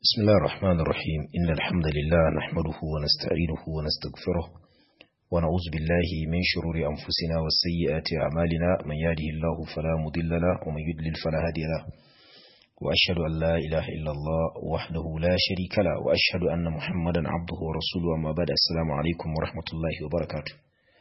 بسم الله الرحمن الرحيم إن الحمد لله نحمده ونستعينه ونستغفره ونعوذ بالله من شرور أنفسنا والسيئات أعمالنا من يهده الله فلا مضل له ومن يضلل فلا هادي له وأشهد أن لا إله إلا الله وحده لا شريك له وأشهد أن محمدا عبده ورسوله أما بعد السلام عليكم ورحمة الله وبركاته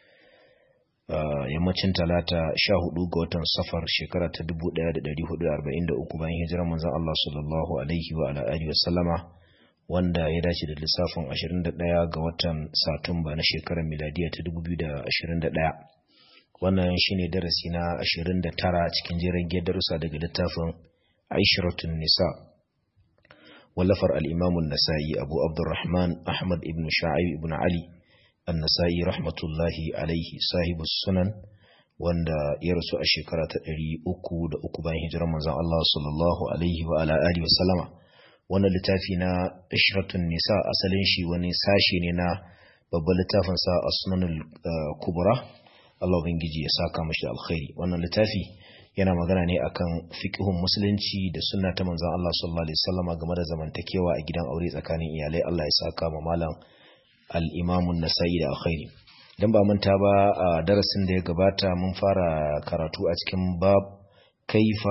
yammacin talata sha hudu ga watan safar shekara ta dubu daya da dari hudu arba'in da uku bayan hijirar manzan Allah sallallahu alaihi wa ala alihi wasallama wanda ya dace da lissafin ashirin da daya ga watan satumba na shekarar miladiya ta dubu biyu da ashirin da daya wannan shine darasi na ashirin da tara cikin jerin darussa daga littafin aishiratun nisa wallafar al'imamun nasa'i abu abdurrahman ahmad ibn sha'ib ibn ali annasa'i rahmatullahi alaihi sahibu sunan wanda ya rasu a shekara ta ɗari uku da uku bayan hijirar manzon Allah sallallahu alaihi wa ala alihi wa sallama wannan littafi na ishratun nisa asalin shi wani sashe ne na babban littafin sa as-sunanul kubra Allah ubangiji ya saka mashi alkhairi wannan littafi yana magana ne akan fiqhun musulunci da sunna ta manzon Allah sallallahu alaihi wasallama game da zamantakewa a gidan aure tsakanin iyalai Allah ya saka ma malam al'imamun nasa'i da alkhairi don ba manta ba a darasin da ya gabata mun fara karatu a cikin bab kaifa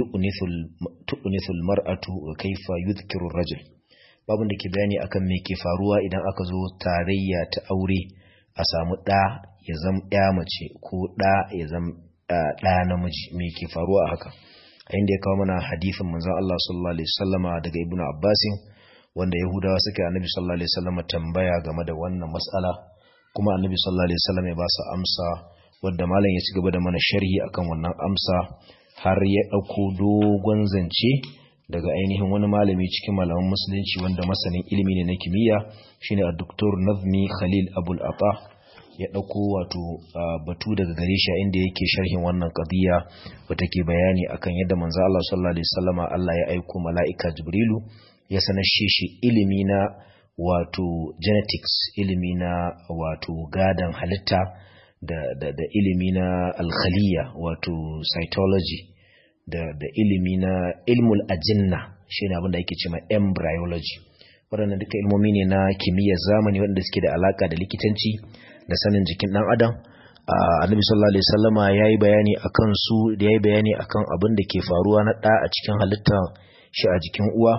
yu'nithul mar'atu wa kaifa yudhkiru rajul babun da ke bayani akan me ke faruwa idan aka zo tarayya ta aure a samu ɗa ya zam ya mace ko ɗa ya zam ɗa namiji me ke faruwa haka a inda ya kawo mana hadisin manzon Allah sallallahu alaihi wasallama daga ibnu abbasin wanda Yahudawa suka annabi sallallahu alaihi wasallam tambaya game da wannan mas'ala kuma annabi sallallahu alaihi wasallam ya ba su amsa wanda malam ya ci gaba da mana sharhi akan wannan amsa har ya dauko dogon zance daga ainihin wani malami cikin malaman musulunci wanda masanin ilimi ne na kimiyya shine a doktor Nazmi Khalil Abul Ata ya dauko wato batu daga gare shi inda yake sharhin wannan qadiya wata ke bayani akan yadda manzo Allah sallallahu alaihi wasallam Allah ya aika mala'ika Jibrilu ya sanashe shi ilimi na wato genetics ilimi na wato gadan halitta da, da, da ilimi na alkhaliya wato cytology da, da ilimi na ilmul ajinna shi ne abinda ake cema embryology waɗannan duka ilmomi ne na kimiyyar zamani waɗanda suke da alaka da likitanci da sanin jikin ɗan adam annabi sallallahu alaihi wasallama yayi bayani akan su da yayi bayani akan abin da ke faruwa na ɗa a cikin halitta shi a jikin uwa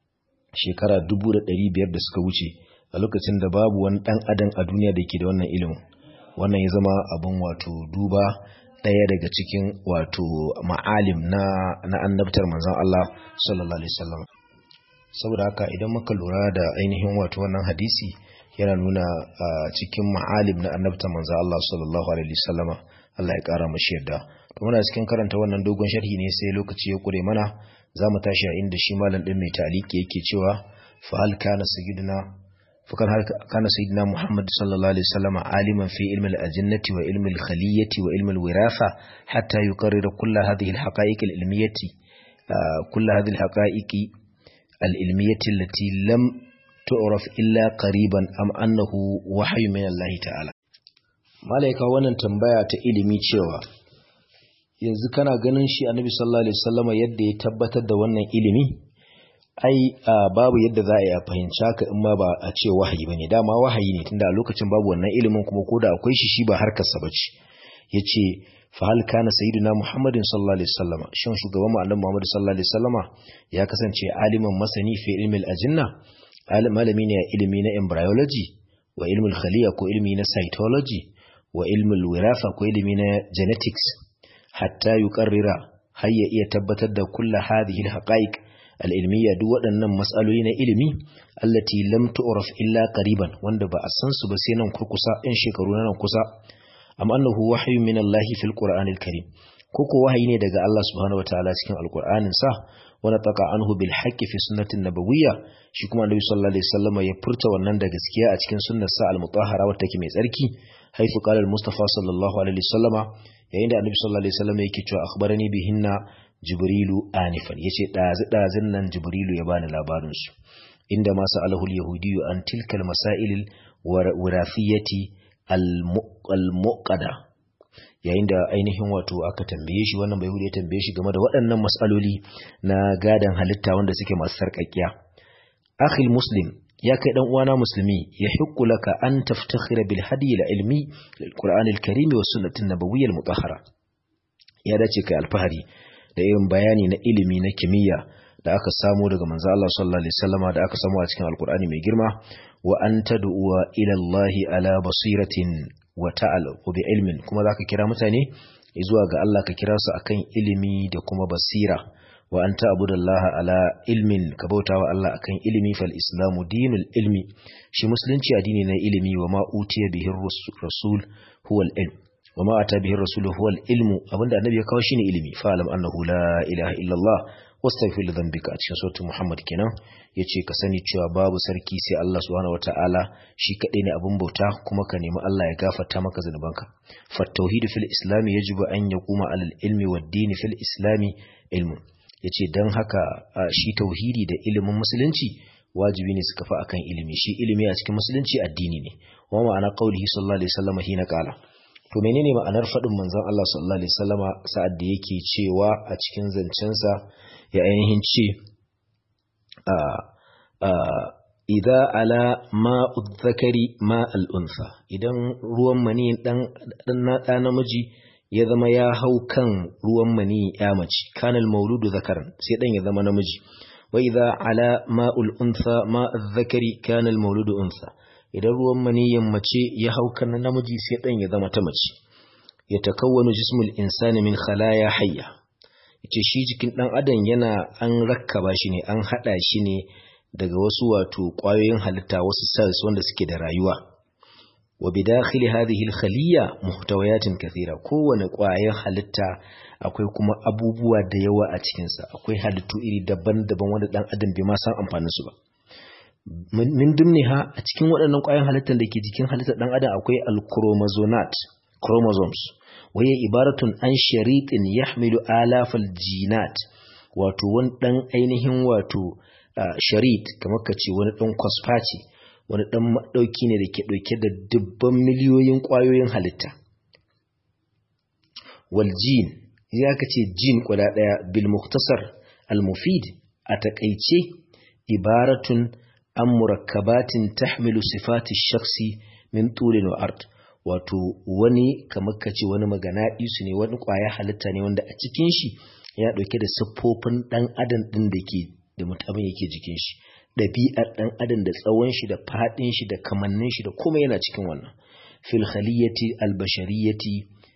shekara dubu da ɗari biyar da suka wuce a lokacin da babu wani ɗan adam a duniya da ke da wannan ilimin wannan ya zama abin wato duba ɗaya daga cikin wato ma'alim na, na annabtar manzon Allah sallallahu alaihi wasallam saboda haka idan muka lura da ainihin wato wannan hadisi yana nuna a cikin ma'alim na annabtar manzon Allah sallallahu alaihi wasallam Allah ya kara mashi yadda to muna cikin karanta wannan dogon sharhi ne sai lokaci ya kure mana za mu tashi a inda shi malam ɗin mai taliki yake cewa fa hal kana sayyidina fa kan hal kana sayyidina Muhammad sallallahu alaihi wasallam aliman fi ilmi al-ajinnati wa ilmi al-khaliyyati wa ilmi al-wiratha hatta yuqarrira kull hadhihi al-haqa'iq al-ilmiyyati kull hadhihi al-haqa'iq al-ilmiyyati allati lam tu'raf illa qariban am annahu wahyu min Allah ta'ala malaika wannan tambaya ta ilimi cewa yanzu kana ganin shi annabi sallallahu alaihi wasallam yadda ya tabbatar da wannan ilimi ai babu yadda za a yi a fahimci haka in ma ba a ce wahayi bane dama wahayi ne tunda a lokacin babu wannan ilimin kuma ko da akwai shi shi ba harkar sa bace yace fa hal kana sayyidina muhammadin sallallahu alaihi wasallam shin shugaban mu annabi muhammad sallallahu alaihi wasallama ya kasance aliman masani fi ilmi al-ajinna malami ne a ilimi na embryology wa ilmi al-khaliya ko ilmi na cytology wa ilmi al-wiratha ko ilmi na genetics hatta yuqarrira har ya iya tabbatar da kulla hadhihi alhaqaiq alilmiyya duk waɗannan matsaloli na ilimi allati lam tu'raf illa qariban wanda ba a san su ba sai nan kurkusa in shekaru nan kusa am annahu wahyu min Allah fil qur'anil karim koko wahayi ne daga Allah subhanahu wataala cikin alqur'anin sa wala taqa anhu bil haqqi fi sunnatin nabawiyya shi kuma annabi sallallahu alaihi wasallam ya furta wannan da gaskiya a cikin sunnar sa al-mutahhara wata take mai tsarki haifu qala al-mustafa sallallahu alaihi wasallama yayin da annabi sallallahu alaihi wasallam yake cewa akhbarani bihinna jibrilu anifan yace dazi dazin nan jibrilu ya bani labarin su inda ma sa'alahu al-yahudiyyu an tilka al-masail al-wirathiyati al-muqada yayin da ainihin wato aka tambaye shi wannan bai ya tambaye shi game da waɗannan matsaloli na gadan halitta wanda suke masu sarƙaƙiya akhi muslim ya kai dan uwana musulmi ya hukku laka an taftakhira bil hadi al ilmi lil qur'an al karim wa sunnati nabawiyyah al mutahhara ya dace kai alfahari da irin bayani na ilimi na kimiyya da aka samu daga manzo Allah sallallahu alaihi wasallama da aka samu a cikin alqur'ani mai girma wa an tad'uwa ila Allah ala basiratin wa ta'al bi ilmin kuma zaka kira mutane zuwa ga Allah ka kira su akan ilimi da kuma basira wa an ta'budallaha ala ilmin ka bautawa Allah akan ilimi fal islamu dinul ilmi shi musulunci addini na ilimi wa ma utiya bihi rasul huwa al-ilm wa ma ata bihi rasul huwa al-ilmu abinda annabi ya kawo shine ilimi fa alam annahu la ilaha illallah wastaghfir li dhanbika a cikin suratul muhammad kenan yace ka sani cewa babu sarki sai Allah subhanahu wataala shi kadai ne abun bauta kuma ka nemi Allah ya gafarta maka zanubanka fa tauhid fil islam yajibu an yaquma alal ilmi wad din fil islam ilmun yace dan haka shi tauhidi da ilimin musulunci wajibi ne su kafa akan ilimi shi ilimi a cikin musulunci addini ne wa ma'ana qaulihi sallallahu alaihi wasallam hina qala to menene ma'anar fadin manzon Allah sallallahu alaihi wasallama sa'ad da yake cewa a cikin zancensa ya ainihin ce idha ala ma'ud zakari ma'al unsa idan ruwan mani dan ɗa namiji ya zama ya hau kan ruwan mani ya mace kanal mauludu zakaran sai dan ya zama namiji wa idha ala ma'ul unsa ma'az zakari kanal mauludu unsa idan ruwan maniyin mace ya hau kan namiji sai dan ya zama ta mace ya takawwanu jismul insani min khalaya hayya ce shi jikin ɗan adam yana an rakkaba shi ne an haɗa shi ne daga wasu wato ƙwayoyin halitta wasu cells wanda suke da rayuwa wa bidakhili hadhihi al-khaliya muhtawayatin kathira kowane ƙwayar halitta akwai kuma abubuwa da yawa a cikin sa akwai halittu iri daban-daban wanda ɗan adam bai ma san amfanin su ba min dumniha a cikin waɗannan ƙwayoyin halittar da ke jikin halittar ɗan adam akwai al-chromosomات chromosomes waye ibaratun an shariƙin yahmilu alafal jinat wato wani ɗan ainihin wato sharit kamar ka ce wani ɗan kwasfa ce wani ɗan maɗauki ne da ke ɗauke da dubban miliyoyin ƙwayoyin halitta wal jin ya ka ce jin kwada ɗaya bil muktasar al-mufid a taƙaice ibaratun an murakkabatin tahmilu sifati shaksi min tulin wa art wato wani kamar ka ce wani magana isu ne wani kwaya halitta ne wanda a cikin shi ya ɗauke da siffofin ɗan adam ɗin da ke da mutumin yake jikin shi ɗabi'ar ɗan adam da tsawon shi da faɗin shi da kamannin shi da kuma yana cikin wannan fil khaliyati al bashariyati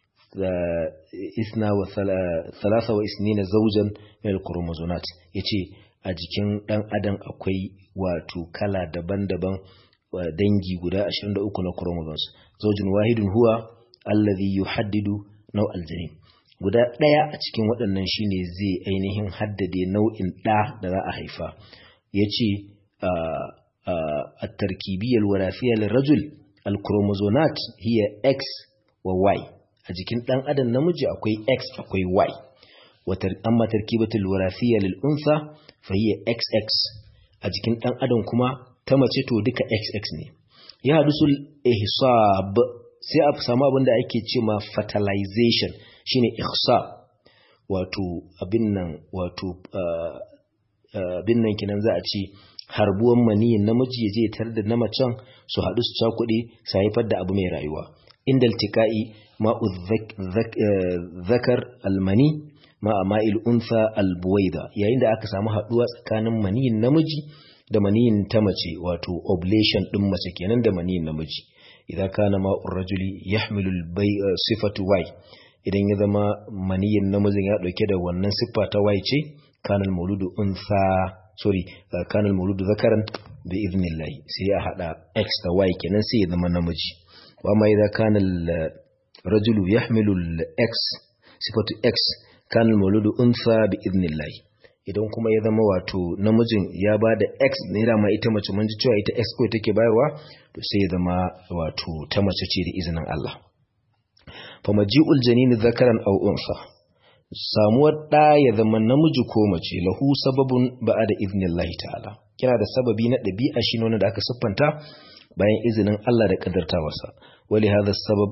isna wa thalatha wa isnina zawjan min al chromosomات yace a jikin ɗan adam akwai wato kala daban-daban dangi guda 23 na chromosomes zaujin wahidun huwa allazi yuhaddidu naw aljanin guda daya a cikin waɗannan shine zai ainihin haddade nau'in ɗa da za a haifa yace at-tarkibiyyah al-warathiyya lirajul al-chromosomat hiya x wa y a jikin ɗan adam namiji akwai x akwai y amma tarkibatul warathiyya lil unsa fa hiya xx a jikin ɗan adam kuma ta mace to duka xx ne ya hadusul ihsab sai a samu abin da ake ce ma fertilization shine ihsab wato abin nan wato abin nan kinan za a ce harbuwan maniyin namiji ya je ya tar da na macen su haɗu su cakuɗe su haifar da abu mai rayuwa inda iltika'i ma'u zakar almani ma'a ma'il unsa albuwaida yayin da aka samu haɗuwa tsakanin maniyin namiji da maniyin ta mace wato oblation din mace kenan da maniyin namiji idan kana ma'ur rajuli yahmilu sifatu y idan ya zama maniyin namijin ya dauke da wannan siffa ta y ce kana al-mawludu unsa sorry kana al-mawludu zakaran bi idnillah sai ya hada x da y kenan sai ya zama namiji wa amma idan kana al-rajulu yahmilu x sifatu x kana al-mawludu unsa bi idnillah idan kuma ya zama wato namijin ya ba da x ne dama ita mace mun ji cewa ita x ko take bayarwa to sai ya zama wato ta mace ce da izinin Allah fa maji'ul janin zakaran aw unsa samuwar da ya zama namiji ko mace lahu sababun ba'da iznillahi ta'ala kina da sababi na dabi'a shi ne da aka siffanta bayan izinin Allah da kadartawarsa wali hadha sabab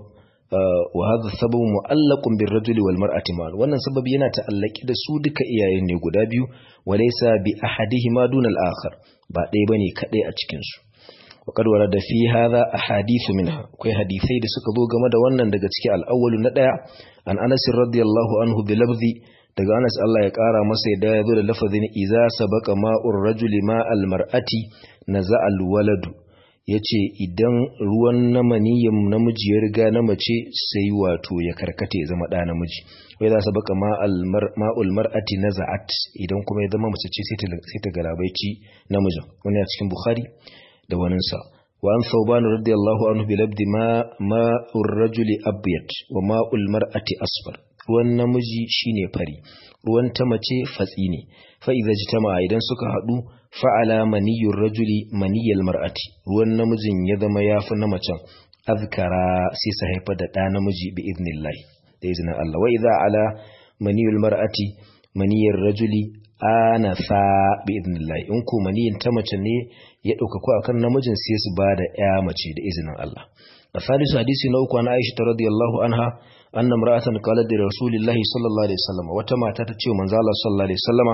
wa hadha sababu mu'allaqun bir rajuli wal mar'ati ma wannan sababi yana ta'allaki da su duka iyayen ne guda biyu walaysa bi ahadihima duna al akhar ba ɗaya bane kadai a cikin su wa qad warada fi hadha ahadithu minha akwai hadisai da suka zo game da wannan daga cikin al-awwalu na daya an Anas radiyallahu anhu bi lafzi daga Anas Allah ya kara masa yadda ya zo da lafazin iza sabaqa ma'ur rajuli ma'al mar'ati naza'al waladu ya ce idan ruwan na maniyin namiji ya riga na mace sai wato ya karkata ya zama ɗa namiji wai za su baka ma'ul mar'ati na za'at idan kuma ya zama mace ce sai ta galabaici namijin wani a cikin bukhari da waninsa wa an sauban radiyallahu anhu bi labdi ma'ur rajuli abyad wa ma'ul mar'ati asfar ruwan namiji shine fari ruwan ta mace fatsi ne fa idza jitama idan suka hadu fa'ala maniyyur rajuli maniyyal mar'ati ruwan namijin ya zama yafi na macen azkara sai su haifa da ɗa namiji bi idnillahi da izinin Allah wa idza ala maniyyul mar'ati maniyyar rajuli anasa bi idnillahi in ko maniyyin ta mace ne ya dauka ko akan namijin sai su bada ya mace da izinin Allah الثالث حديث نوك عن عائشة رضي الله عنها أن امرأة قالت لرسول الله صلى الله عليه وسلم وتما تتشي من زال صلى الله عليه وسلم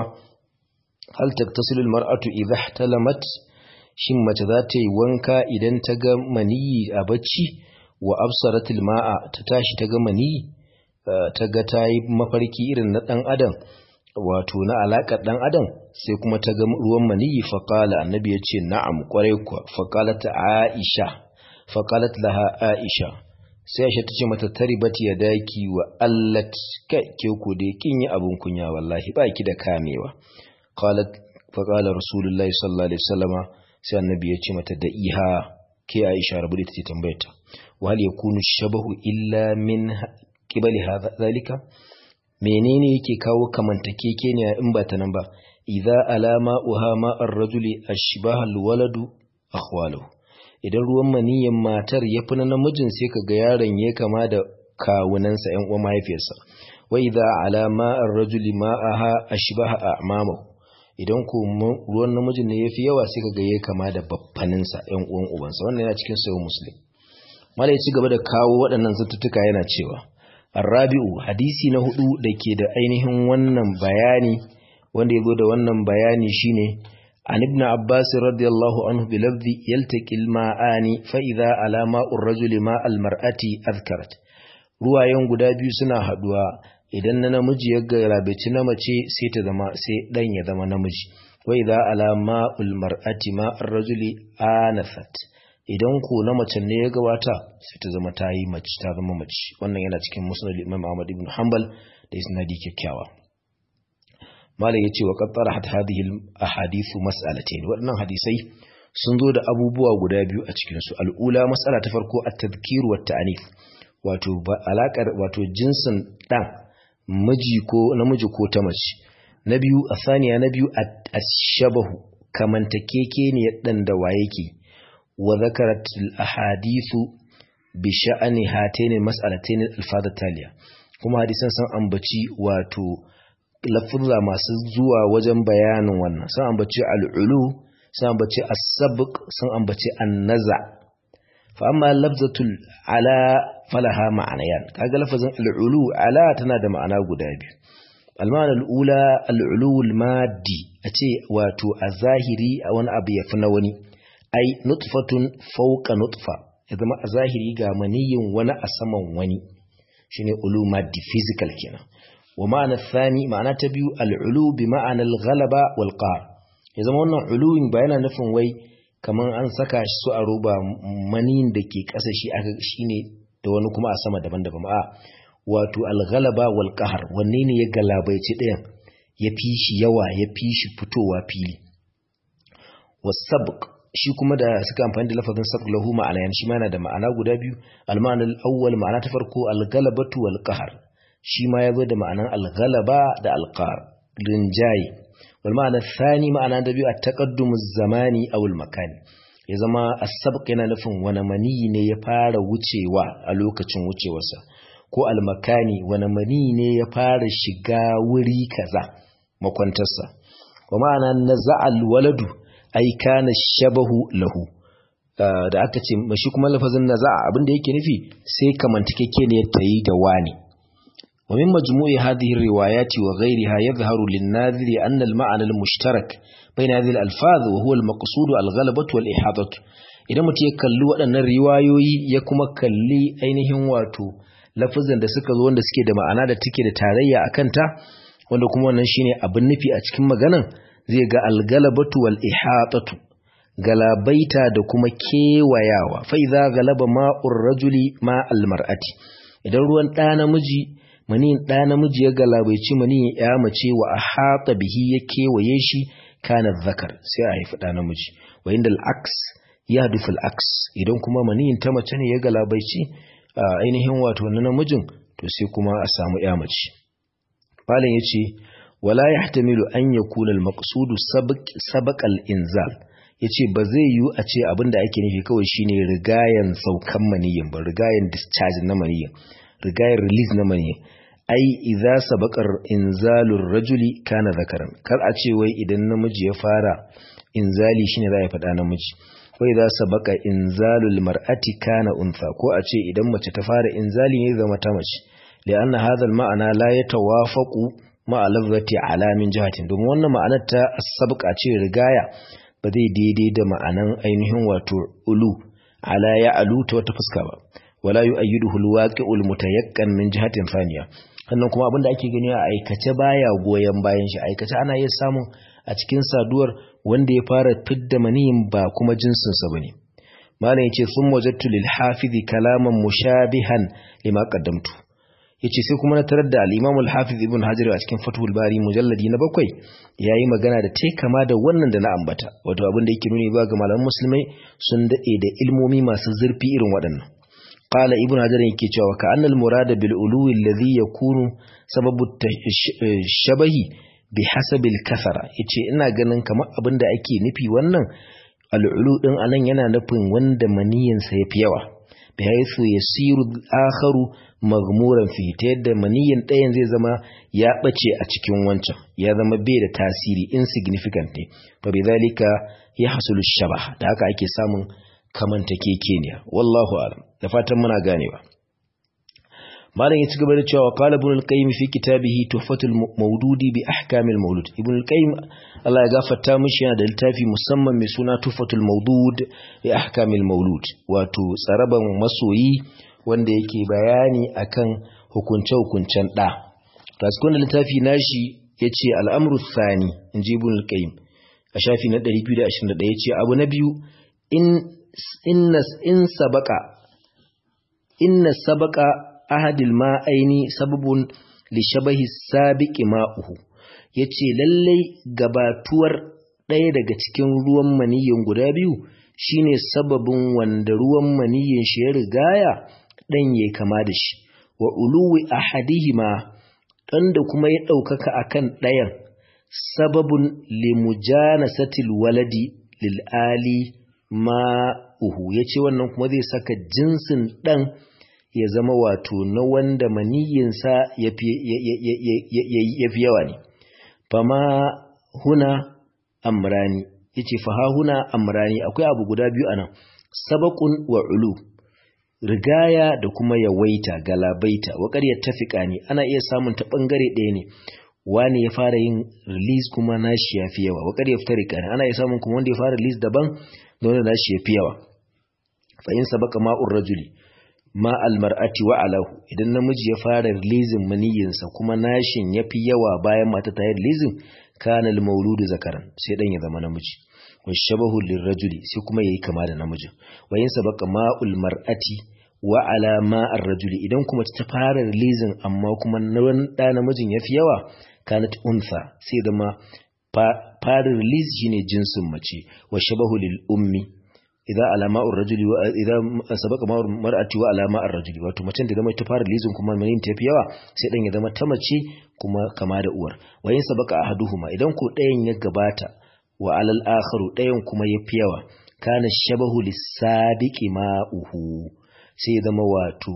هل تغتسل المرأة إذا احتلمت shin mace za ta yi wanka idan ta ga maniyi a bacci wa absaratul ma'a ta tashi ta ga maniyi ta ga ta yi mafarki irin na ɗan adam wato na alaƙar ɗan adam sai kuma ta ga ruwan maniyi faƙala annabi ya ce na'am ƙwarai kuwa faƙala ta aisha faƙalat laha aisha sai aisha ta ce mata taribati ya daki wa allat kai ke ku da kin yi abun kunya wallahi ba ki da kamewa qalat faqala rasulullahi sallallahu alaihi wasallama sai annabi ya ce mata da iha ke aisha rabu da take tambayarta wa hal yakunu shabahu illa min qibali hadha zalika menene yake kawo kamantakekeniya in ba ta nan ba idza alama uha ma ar-rajuli ashbaha al-waladu akhwaluhu idan ruwan maniyin matar ya fi na namijin sai ka ga yaron ya kama da kawunansa ‘yan uwa mahaifiyarsa wai za a alama an rajuli ma'aha a shibaha a mamahu idan ko ruwan namijin ne ya fi yawa sai ka ga ya kama da baffaninsa ‘yan uwan ubansa wannan yana cikin sayo musulun mala ya ci gaba da kawo waɗannan zantuttuka yana cewa arrabi'u hadisi na hudu da ke da ainihin wannan bayani wanda ya zo da wannan bayani shine عن ابن عباس رضي الله عنه بلفظ يلتقي الماءان فإذا على ماء الرجل ماء المرأة أذكرت ruwayen guda biyu suna haduwa idan na namiji ya garabaci na mace sai ta zama sai dan ya zama namiji wa idza ala ma'ul mar'ati ma'ar rajuli anathat idan ko na mace ne ya gabata sai ta zama ta yi mace ta zama mace wannan yana cikin musnad Imam Ahmad ibn Hanbal da isnadi kyakkyawa malam yace wa qattara hat hadhihi ahadithu mas'alatayn waɗannan hadisai sun zo da abubuwa guda biyu a cikin su al'ula mas'ala ta farko at-tadhkir wa at-ta'nif wato alakar wato jinsin dan miji ko namiji ko ta mace na biyu asaniya na biyu at-shabahu kamantakeke ne dan da waye ke wa zakarat al-ahadithu bi sha'ani hatayn mas'alatayn al-fadha taliya kuma hadisan sun ambaci wato lafuzza masu zuwa wajen bayanin wannan sun ambaci al'ulu sun ambaci as-sabq sun ambaci an-naza fa amma lafzatul ala falaha ma'anayan kaga lafazin al'ulu ala tana da ma'ana guda biyu al-ma'ana al-ula al-ulu al-maddi ace wato a zahiri a wani abu yafi na wani ai nutfatun fawqa nutfa ya zama a zahiri ga maniyin wani a saman wani shine ulu maddi physical kenan ومعنى الثاني معنى تبيو العلو بمعنى الغلبة والقهر إذا ما قلنا علو بيانا نفهم وي كمان أن سكا سو أروبا منين دكي كاسا شي أكا شيني دوانو كما أسما دبان دبان آه واتو الغلبة والقهر ونين يغلبة يتدين يبيش يوا يبيش فتو وابيلي والسبق shi kuma da suka amfani da lafazin sabq lahu ma'ana yan shi ma yana da ma'ana guda biyu al-ma'ana al-awwal ma'ana ta farko al-ghalabatu wal qahr shi ma ya zo da ma'anan algalaba da alƙar rinjaye wal ma'ana thani ma'ana da biyu a taƙaddumu zamani a makani ya zama asabq yana nufin wani mani ne ya fara wucewa a lokacin wucewarsa ko almakani wani mani ne ya fara shiga wuri kaza makwantarsa wa ma'ana na za'al waladu ai kana shabahu lahu da aka ce shi kuma lafazin naza'a abin da yake nufi sai kamantakeke ne ta yi da wani ومن مجموع هذه الروايات وغيرها يظهر للناظر أن المعنى المشترك بين هذه الألفاظ وهو المقصود الغلبة والإحاطة idan mutum ya kalli waɗannan riwayoyi ya kuma kalli ainihin wato lafazan da suka zo wanda suke da ma'ana da take da tarayya a kanta wanda kuma wannan shine abin nufi a cikin maganan zai ga algalabatu wal ihatatu galabaita da kuma kewayawa fa idza galaba ma'ur rajuli ma al mar'ati idan ruwan ɗa namiji maniyin ɗa namiji ya galabaici maniyin ya mace wa ahata bihi ya kewaye shi kana zakar sai a haifi ɗa namiji wa inda al-aks ya dufil aks idan kuma maniyin ta mace ne ya galabaici a ainihin wato na namijin to sai kuma a samu ya mace malam yace wala yahtamilu an yakuna al-maqsudu sabaq al-inzal yace ba zai yiwu a ce abinda ake nufi kawai shine rigayen saukan maniyin ba rigayen discharge na maniyin rigayen release na maniyin ai idza sabaqar inzalur rajuli kana zakaran kar a ce wai idan namiji ya fara inzali shine za ya faɗa namiji wai za sabaka inzalul mar'ati kana untha ko a ce idan mace ta fara inzali ne zama ta mace li'anna hadha al-ma'ana la yatawafaqu ma'a lafzati ala min jihatin domin wannan ma'anar ta sabqa ce rigaya ba zai daidai da ma'anan ainihin wato ulu ala ya alu ta wata fuska ba wala yu'ayyiduhu al-waqi'ul mutayaqqan min jihatin thaniya sannan kuma abinda ake gani a aikace baya goyen bayan shi aikace ana iya samun a cikin saduwar wanda ya fara fidda maniyin ba kuma jinsinsa ba ne. Malam ya ce, Sun wajattu lil hafizi kalaman mushabihan lima qaddamtu. Ya ce, sai kuma na tarar da al'imamul hafiz ibn Hajar a cikin Fathul Bari mujalladi na bakwai ya yi magana da ta kama da wannan da na ambata, wato abin da yake nuni ba ga malaman musulmai sun daɗe da ilmomi masu zurfi irin waɗannan. Qala ibn Hajar yake cewa ka annal murada bil uluwi alladhi yakunu sababu shabahi bi hasabil kasara yace ina ganin kamar abin da ake nufi wannan al'ulu din anan yana nufin wanda maniyin sa yafi yawa bi haythu yasiru akharu maghmuran fi ta yadda maniyin ɗayan zai zama ya bace a cikin wancan ya zama bai da tasiri insignificant ne fa bidhalika yahsulu shabah da haka ake samun kamantakekeniya wallahu a'lam da fatan muna ganewa malam ya ci gaba da cewa qala ibn al-qayyim fi kitabihi tuhfatul mawdudi bi ahkamil mawlud ibn al-qayyim Allah ya gafarta mishi yana da littafi musamman mai suna tuhfatul mawdud bi ahkamil mawlud wato tsaraban masoyi wanda yake bayani akan hukunce hukuncen da to cikin littafi nashi yace al-amru thani inji ibn al-qayyim a shafi na 221 yace abu na biyu in inna in sabaka inna sabaka ahadil ma'aini sababun li shabahi sabiqi ma'uhu yace lallai gabatuwar ɗaya daga cikin ruwan maniyin guda biyu shine sababin wanda ruwan maniyin shi ya rigaya dan yayi kama da shi wa uluwi ahadihima dan da kuma ya ɗaukaka akan ɗayan sababun li mujanasatil waladi lil ali ma'uhu yace wannan kuma zai saka jinsin dan ya zama wato na wanda maniyinsa ya fi yawa ne fama huna amrani yace faha huna amrani akwai abu guda biyu anan sabaqun wa ulu rigaya da kuma yawaita galabaita wa ƙaryar tafiƙa ne ana iya samun ta ɓangare ɗaya ne wani ya fara yin release kuma nashi ya fi yawa wa ƙaryar tarika ne ana iya samun kuma wanda ya fara release daban da wanda nashi ya fi yawa fa in sabaka ma'ur rajuli ma almar'ati wa alahu idan namiji ya fara releasing maniyinsa kuma nashin yafi yawa bayan mata ta yi releasing kana al-mauludu zakaran sai dan ya zama namiji wa shabahu lirrajuli sai kuma yayi kama da namiji wa yin sabaka ma'ul mar'ati wa ala ma'ar rajuli idan kuma ta fara releasing amma kuma nan da namijin yafi yawa kanat unsa sai zama fara release shine jinsin mace wa shabahu lil ummi idan alama'ur rajuli wa idan sabaka ma'ur mar'ati wa alama'ar rajuli wato macen da zama ta fara lizin kuma manin ta fi yawa sai dan ya zama ta mace kuma kama da uwar wayin sabaka ahaduhuma idan ko ɗayan ya gabata wa alal akharu ɗayan kuma ya fi yawa kana shabahu lisabiqi ma'uhu sai zama wato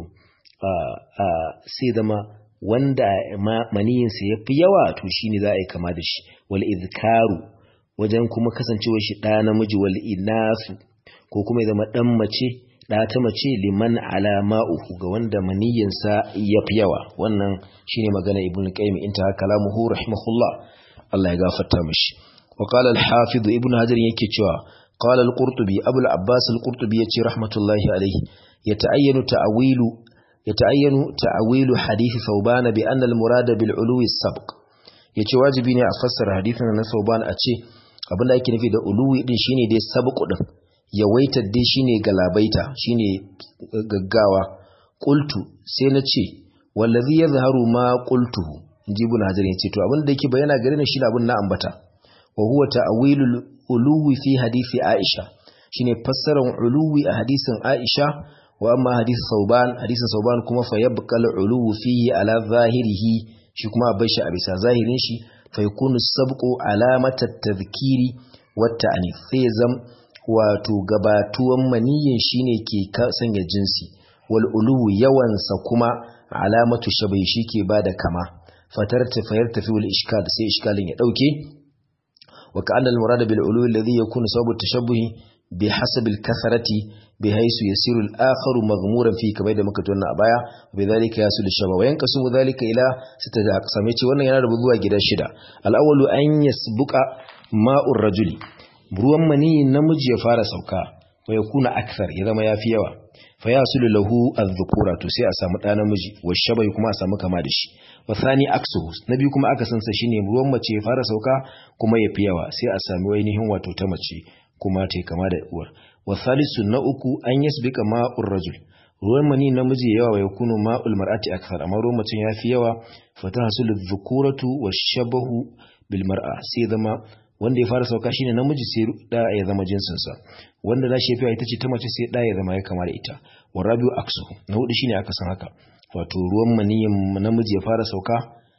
sai zama wanda maniyinsa ya fi yawa to shine za a yi kama da shi wal izkaru wajen kuma kasancewar shi ɗa namiji wal inasu ko kuma ya zama dan mace da ta mace liman ala ma'uhu ga wanda maniyinsa ya fi yawa wannan shine magana ibnu qayyim inta kalamuhu rahimahullah Allah ya gafarta mishi wa qala al-hafiz ibnu hajar yake cewa qala al-qurtubi abu al-abbas al-qurtubi yace rahmatullahi alayhi yata'ayyanu ta'wilu yata'ayyanu ta'wilu hadith thawban bi anna al-murada bil ulwi as-sabq yace wajibi ne a fassara hadithin na thawban a ce abin da yake nufi da uluwi din shine dai sabqu din yawaitar dai shine galabaita shine gaggawa qultu sai na ce wallazi yazharu ma qultuhu jibun hajar yace to abin da yake bayyana gare ni shine abin na ambata wa huwa ta'wilul uluwi fi hadisi aisha shine fassarar uluwi a hadisin aisha wa amma hadisi sauban hadisin sauban kuma fa yabqal uluwu fihi ala zahirihi shi kuma bai shi a bisa zahirin shi fa yakunu sabqu alamata tadhkiri wa ta'nif sai zam wato gabatuwan maniyin shine ke sanya jinsi wal uluwu yawansa kuma alamatu shabai shi ke bada kama fatar tafayar tafi wal ishkal sai ishkalin ya dauke wa ka'anna al murad bil uluwi alladhi yakunu sababu tashabbuhi bi hasab al kasarati bi haythu yasiru al akharu maghmuran fi kamar da muka tona a baya bi dhalika yasul shaba wa yanqasimu dhalika ila sita aqsam yace wannan yana da zuwa gida shida al awwalu an yasbuqa ma'ur rajuli ruwan mani namiji ya fara sauka wa yakuna akthar ya zama yafi yawa fa yasulu lahu adh-dhukura to sai a samu da namiji wa shabai kuma a samu kama da shi wa thani aksuhu nabi kuma aka sansa shine ruwan mace ya fara sauka kuma yafi yawa sai a sami ainihin wato ta mace kuma ta kama da uwar wa thalithu na uku an yasbika ma'ur rajul ruwan mani namiji yawa wa yakunu ma'ul mar'ati akthar amma ruwan mace yafi yawa fa tahsulu adh-dhukuratu wash-shabahu bil mar'a sai zama wanda ya fara sauka shine namiji sai da ya zama jinsin sa wanda na shefiya ita ce ta mace sai da ya zama ya kama da ita wa rabiu aksu na hudu shine aka san haka wato ruwan maniyin namiji ya fara sauka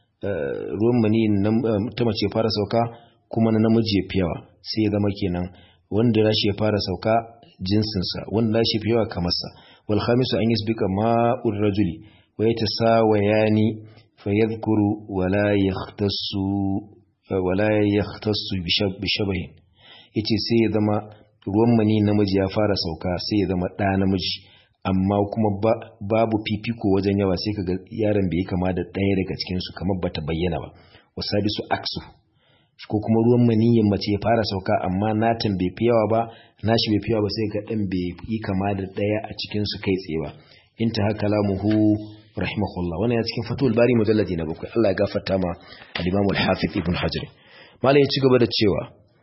ruwan maniyin ta mace ya fara sauka kuma na namiji ya fi yawa sai ya zama kenan wanda na shi ya fara sauka jinsin sa wanda na shi fi yawa kamar sa wal khamisu an yasbika ma'ur rajuli wa yatasawayani fayadhkuru wa la yahtassu wala ya tasu bishabahin ya ce sai ya zama ruwan mani namiji ya fara sauka sai ya zama ɗa namiji amma kuma babu fifiko wajen yawa sai kaga yaron bai kama da ɗaya daga cikinsu kamar bata bayyana ba wasa bisu aksu ko kuma ruwan maniyin mace ya fara sauka amma natan bai fi yawa ba nashi bai fi yawa ba sai ga ɗan bai yi kama da ɗaya a cikinsu kai tsaye ba in ta haka lamuhu rahimahullah wannan ya cikin fatul bari mujalladi na bakwai Allah ya gafarta ma al-Imam al-Hafiz Ibn Hajar malai ya ci gaba da cewa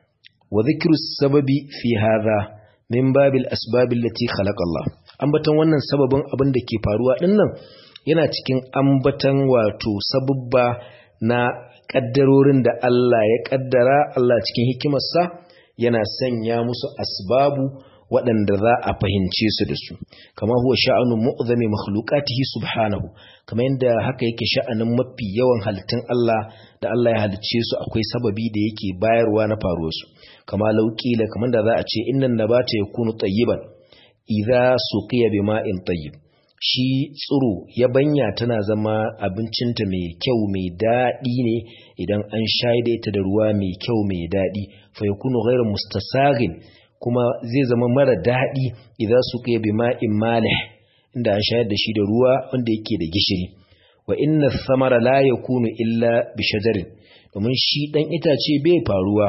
wa dhikru sababi fi hadha min babil asbab allati khalaqa Allah ambatan wannan sababin abin da ke faruwa dinnan yana cikin ambatan wato sababba na kaddarorin da Allah ya kaddara Allah cikin hikimarsa yana sanya musu asbabu waɗanda za a fahimce su da su kama huwa sha'anun mu'zami makhluqatihi subhanahu kamar yadda haka yake sha'anin mafi yawan halittun Allah da Allah ya halicce su akwai sababi da yake bayarwa na faruwar su kama lauƙila kamar da za a ce innan nabata yakunu tayyiban idza suqiya bima'in tayyib shi tsiro yabanya tana zama abincinta mai kyau mai daɗi ne idan an shaida ita da ruwa mai kyau mai daɗi fa yakunu ghayra mustasaghin kuma zai zama mara daɗi idan su kai bi ma'in malih inda an shayar da shi da ruwa wanda yake da gishiri wa inna samara la yakunu illa bi shajarin domin shi dan itace bai faruwa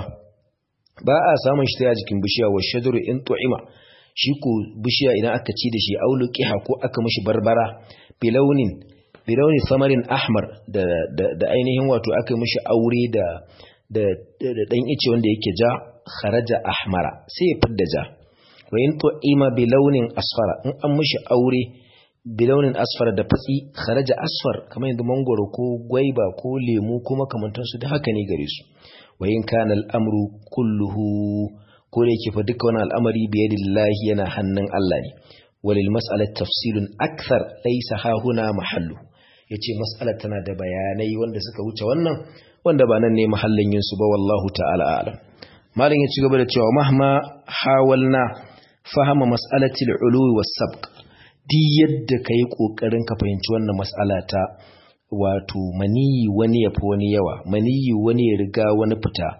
ba a samun shi ta jikin bishiya wa shajaru in tu'ima shi ko bishiya idan aka ci da shi aulu qiha ko aka mishi barbara bilaunin bilaunin samarin ahmar da da ainihin wato aka mishi aure da da dan ice wanda yake ja kharaja ahmara sai ya fidda ja wa in tu'ima bi launin asfara in an mishi aure bi launin asfara da fatsi kharaja asfar kamar yadda mangoro ko gwaiba ko lemu ko makamantan su da haka ne gare su wa in kana al'amru kulluhu ko da yake fa duka wannan al'amari bi yadillahi yana hannun Allah ne walil mas'alat tafsilun akthar laysa ha huna mahallu yace mas'alar tana da bayanai wanda suka wuce wannan wanda ba nan ne mahallin yin su ba wallahu ta'ala a'lam malin ya ci gaba da cewa mahma hawalna fahama mas'alatil uluwi was sabq di yadda kai kokarin ka fahimci wannan mas'ala ta wato maniyi wani ya fi wani yawa maniyi wani ya riga wani fita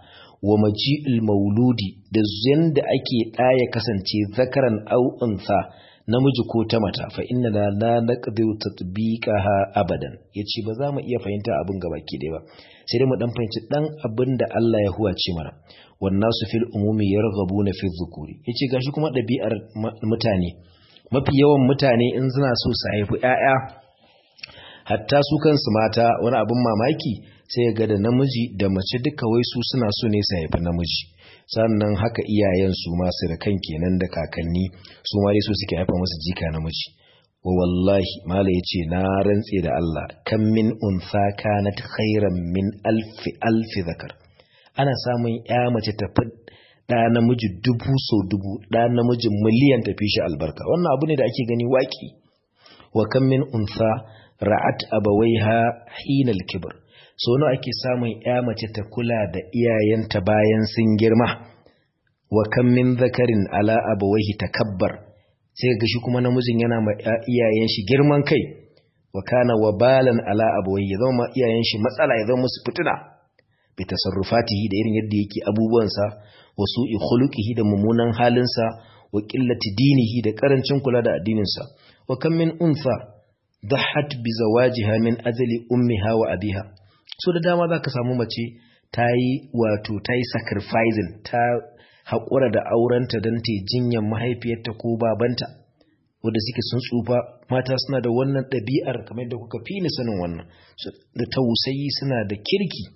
wa maji'il mauludi da yanda ake ɗaya kasance zakaran au unsa namiji ko ta mata fa inna la la naqdiru tatbiqaha abadan yace ba za mu iya fahimta abin gaba ki dai ba sai dai mu dan fahimci dan abin da Allah ya huwace mana wan nasu fil umumi yarghabuna fi dhukuri yace gashi kuma dabi'ar mutane mafi yawan mutane in suna so su haifi ƴaƴa hatta su kansu mata wani abin mamaki sai ga da namiji da mace duka wai su suna so ne su haifi namiji sannan haka iyayen su ma su da kan kenan da kakanni su ma dai so suke haifa musu jika namiji wa wallahi mala yace na rantse da Allah kan min unsa kanat khairan min alfi alfi zakar ana samun ya mace ta da namiji dubu so dubu da namiji miliyan tafi shi albarka wannan abu ne da ake gani waki wa kan min unsa ra'at abawaiha hinal kibr so nawa ake samun ya mace ta kula da iyayenta bayan sun girma wa kan min zakarin ala abawaihi takabbar sai ga shi kuma namijin yana ma iyayen shi girman kai wa kana wabalan ala abawaihi ya zama iyayen shi matsala ya zama musu fitina bi tasarrufatihi da irin yadda yake abubuwansa wa su'i khuluqihi da mummunan halinsa wa qillati dinihi da karancin kula da addininsa wa kam min unsa dhahat bi zawajiha min ajli ummiha wa abiha so da dama zaka samu mace tayi wato tayi sacrificing ta haƙura da aurenta don ta jinyar mahaifiyarta ko babanta wanda suke sun tsufa mata suna da wannan ɗabi'ar kamar da kuka fi ni sanin wannan da tausayi suna da kirki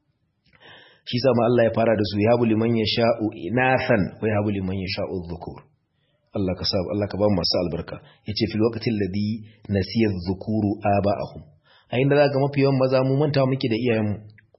shi sama Allah ya fara da su ya habu liman ya sha'u inathan wa ya habu liman ya sha'u dhukur Allah ka sabu Allah ka ba mu masu albarka yace fil waqtil ladhi nasiya dhukuru aba'ahum a inda zaka mafi yawan maza mu manta muke da iyayenmu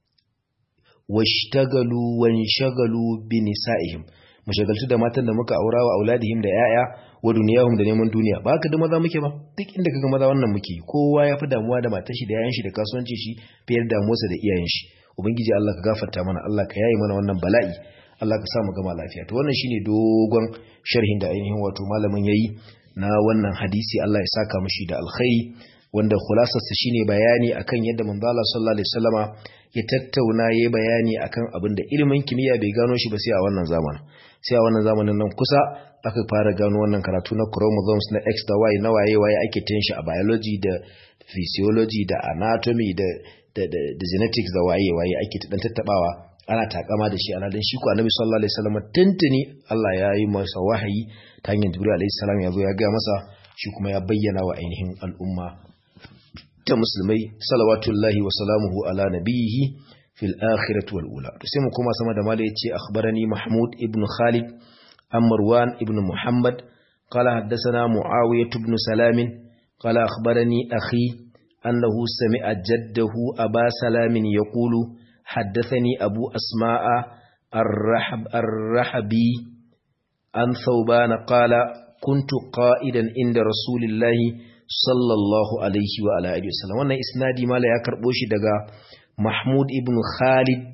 washtagalu wanshagalu bi nisa'ihim mu shagaltu da matan da muka aura wa auladihim da yaya wa duniyahum da neman duniya ba haka da maza muke ba duk inda kaga maza wannan muke kowa ya fi damuwa da matar shi da yayan shi da kasuwanci shi fiye da damuwarsa da iyayen shi ubangiji Allah ka gafarta mana Allah ka yaye mana wannan bala'i Allah ka sa mu gama lafiya to wannan shine dogon sharhin da ainihin wato malamin yayi na wannan hadisi Allah ya saka mishi da alkhairi wanda khulasarsa shine bayani akan yadda manzo Allah sallallahu alaihi wasallama ya tattauna yayi bayani akan abin da ilimin kimiyya bai gano shi ba sai a wannan zamanin sai a wannan zamanin nan kusa aka fara gano wannan karatu na chromosomes na X da Y na waye waye ake tin shi a biology da physiology da anatomy da da, da, da genetics da waye waye ake dan tattabawa ana takama da shi ana dan shi ko Annabi sallallahu alaihi wasallam tuntuni Allah ya yi masa wahayi ta hanyar Jibril alaihi salam ya zo ya ga masa shi kuma ya bayyana wa ainihin al'umma ta musulmai salawatullahi wa salamuhu ala nabiyihi fil akhirati wal ula to sai mu kuma sama da mala yace akhbarani mahmud ibn khalid an marwan ibn muhammad qala haddathana muawiyah ibn salam qala akhbarani akhi annahu sami'a jaddahu aba salam yaqulu haddathani abu asma'a الرحب الرحبي عن ثوبان قال كنت قائدا عند رسول الله sallallahu alaihi wa ala alihi wasallam wannan isnadi mala ya karbo shi daga Mahmud ibn Khalid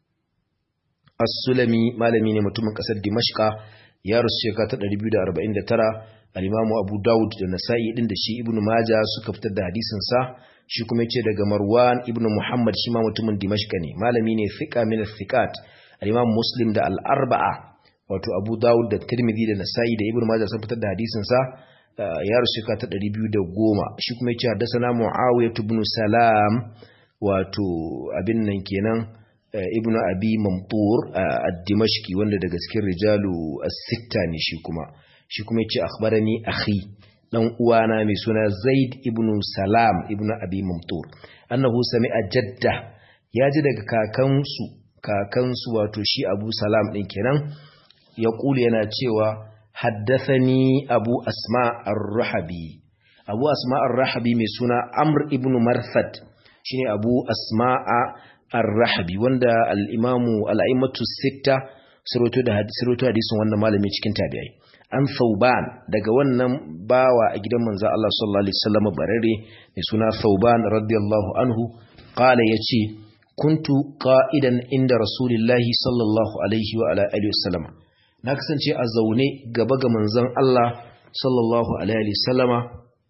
As-Sulami malami ne mutumin kasar Dimashqa ya rusu shekara ta 249 al-Imam Abu Dawud da Nasa'i din da shi Ibn Majah suka fitar da hadisin sa shi kuma yace daga Marwan ibn Muhammad shi ma mutumin Dimashqa ne malami ne thiqa min thiqat al-Imam Muslim da al-Arba'a wato Abu Dawud da Tirmidhi da Nasa'i da Ibn Majah sun fitar da hadisin sa ya rasu ka ta ɗari biyu da goma shi kuma ya ce haddasa mu'awiyar ibn salam wato abin nan kenan ibn abi mamtur a dimashki wanda daga cikin rijalu as-sitta ne shi kuma shi kuma ya ce akhbarani akhi dan uwana mai suna zaid ibn salam ibn abi mamtur annahu sami'a jadda ya ji daga kakansu kakansu wato shi abu salam din kenan ya yana cewa حدثني أبو أسماء الرحبي أبو أسماء الرحبي من سنة أمر ابن مرثد شيني أبو أسماء الرحبي وندا الإمام الأئمة الستة سروتو ده سروتو حديث وانا malami cikin tabi'ai an Thauban daga wannan bawa a gidan manzo Allah sallallahu alaihi wasallam barare mai suna Thauban radiyallahu anhu qala yace kuntu qa'idan inda rasulillahi sallallahu alaihi wa ala alihi wasallam na kasance a zaune gaba ga manzon Allah sallallahu alaihi wasallama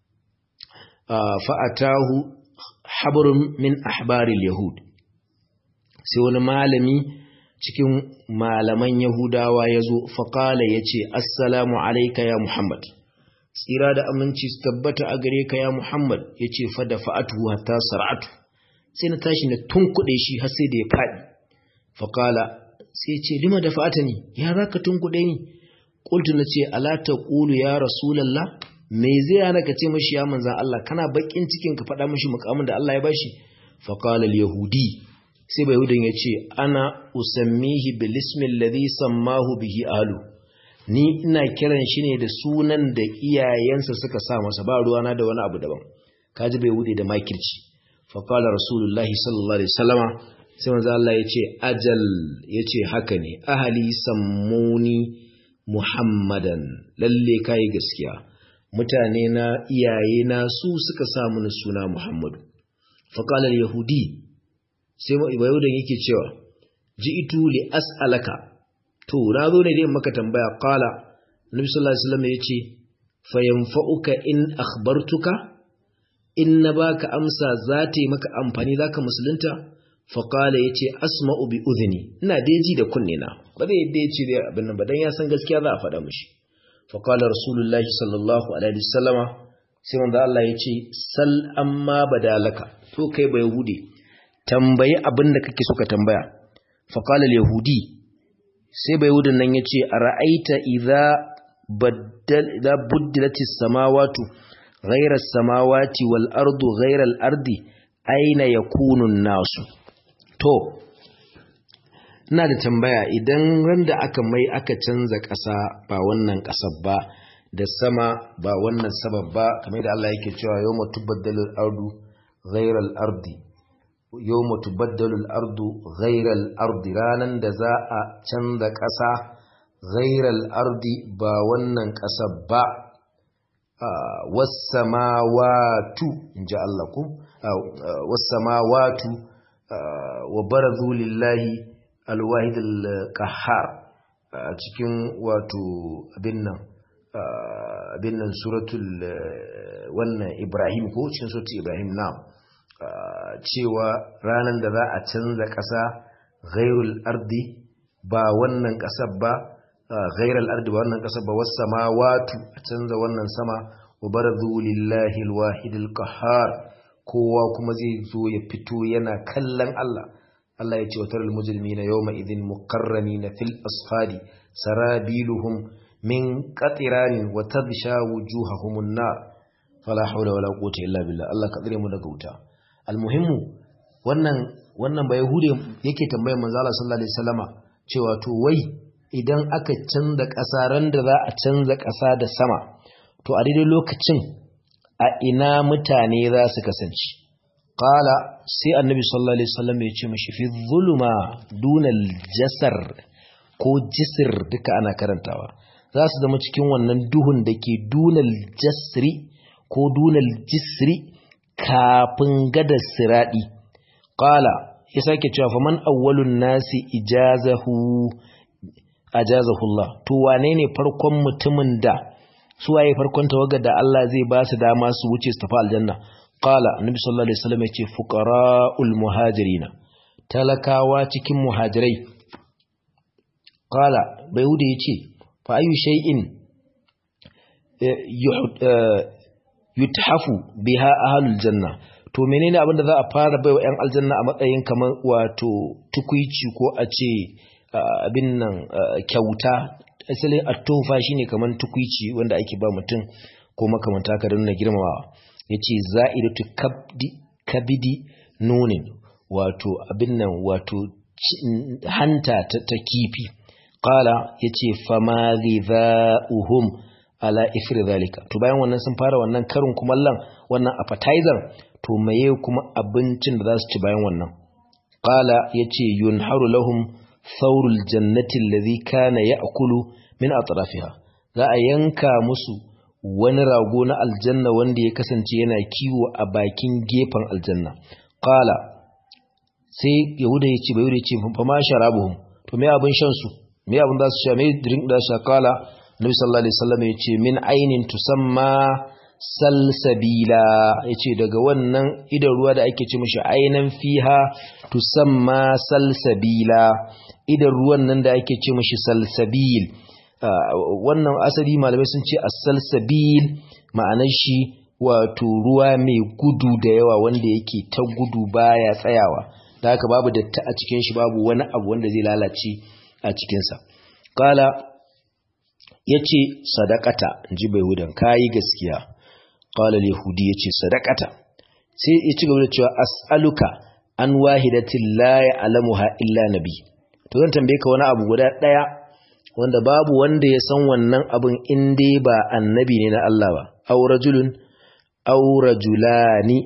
fa'atahu habrun min ahbaril yahud sai wani malami cikin malaman yahudawa ya zo faƙala ya ce assalamu alaika ya muhammad tsira da aminci su tabbata a gare ka ya muhammad ya ce fada fa'atu hatta sar'atu sai na tashi na tunkuɗe shi har sai da ya faɗi faƙala sai ce lima da fa'ata ne ya za ka tunkuɗe ni ƙultu na ce alata ƙulu ya rasulallah me zai hana ka ce mashi ya manzan Allah kana baƙin cikin ka faɗa mashi mukamin da Allah ya bashi faƙalar yahudi sai bai hudun ya ce ana usammihi bilismin ladhi sammahu bihi alu ni ina kiran shi ne da sunan da iyayensa suka sa masa ba ruwana da wani abu daban kaji bai hude da makirci faƙalar rasulullahi sallallahu alaihi wasallama sai manzo Allah ya ce ajal ya ce haka ne ahali sammuni muhammadan lalle kai gaskiya mutane na iyaye na su suka sa mini suna muhammadu faƙalar yahudi sai yahudan yake cewa ji'itu li as'alaka to na zo ne dai maka tambaya qala nabi sallallahu alaihi wasallam yace fa yanfa'uka in akhbartuka in na baka amsa za ta yi maka amfani zaka musulunta fa qala yace asma'u bi udhni ina dai ji da kunne na ba zai yadda yace dai abin nan ba dan ya san gaskiya za a faɗa mishi fa qala rasulullahi sallallahu alaihi wasallama sai manzo Allah yace sal amma badalaka to kai ba yahudi tambayi abin da kake so ka tambaya faƙalar yahudi sai bai yahudin nan ya ce a ra'aita idha buddilatis samawatu ghairar samawati wal ardu ghairar ardi aina ya kunun nasu to ina da tambaya idan randa aka mai aka canza ƙasa ba wannan ƙasar ba da sama ba wannan sabab ba kamar da Allah yake cewa yau mutu baddalin ardu ghairar ardi yau mutu baddalul ardu ghairal ardi ranan da za a canza ƙasa ghairal ardi ba wannan ƙasa ba wasamawatu in ji Allah ku wasamawatu wa barazu lillahi alwahidul qahhar a cikin wato abin nan abin nan suratul wannan Ibrahim ko cikin suratul Ibrahim na cewa ranar da za a canza ƙasa ghairul ardi ba wannan ƙasar ba ghairul ardi ba wannan ƙasar ba wasu samawatu a canza wannan sama wa barzu lillahi alwahidil qahhar kowa kuma zai zo ya fito yana kallon Allah Allah ya ce wa taral mujrimina yawma idhin muqarranina fil asfadi sarabiluhum min qatiranin wa tadsha wujuhahumun nar fala hawla wala quwwata illa billah Allah ka tsare mu daga wuta almuhimmu wannan wannan ba yahude yake tambayar manzo Allah sallallahu alaihi wasallama cewa to wai idan aka canza ƙasa ran da za a canza ƙasa da sama to a daidai lokacin a ina mutane za su kasance qala sai annabi sallallahu alaihi wasallam ya ce mishi fi zuluma dunal jasar ko jisir duka ana karantawa za su zama cikin wannan duhun da ke dunal jasri ko dunal jisri kafin gadar siraɗi ƙala ya sake cewa faman awwalun nasi ijazahu ajazahullah to wane ne farkon mutumin da su waye farkon tawagar da Allah zai ba su dama su wuce su tafi aljanna qala annabi sallallahu alaihi wasallam yace fuqara'ul muhajirina talakawa cikin muhajirai qala bayhuda yace fa ayu shay'in yuthafu biha ahlul janna to menene abinda za a fara baiwa yan aljanna a matsayin kamar wato tukuici ko a ce abin nan kyauta asalin at-tufa shine kamar tukuici wanda ake ba mutum ko makamanta ka nuna girmamawa yace za'idatu kabdi kabidi nunin wato abin nan wato hanta ta kifi qala yace fama dha'uhum ala ifri zalika to bayan wannan sun fara wannan karin kumallon wannan appetizer to maye kuma abincin da za su ci bayan wannan qala yace yunharu lahum thawrul jannati alladhi kana ya'kulu min atrafiha za a yanka musu wani rago na aljanna wanda ya kasance yana kiwo a bakin gefen aljanna qala sai yahuda yace bai yace fa ma sharabuhum to me abin shan su me abin da su sha me drink da sha qala Nabi sallallahu alaihi wasallam yace min ainin tusamma salsabila yace daga wannan idan ruwa da ake ce mishi ainan fiha tusamma salsabila idan ruwan nan da ake ce mashi salsabil wannan asali malamai sun ce as-salsabil ma'anar shi wato ruwa mai gudu da yawa wanda yake ta gudu baya tsayawa da haka babu datti a cikin shi babu wani abu wanda zai lalace a cikinsa kala ya ce sadakata ji bai hudan kayi gaskiya kala yahudi ya ce sadakata sai ya ci gaba da cewa as'aluka an wahidatin la ya'lamuha illa nabi to zan tambaye ka wani abu guda daya wanda babu wanda ya san wannan abin in dai ba annabi ne na Allah ba aw rajulun aw rajulani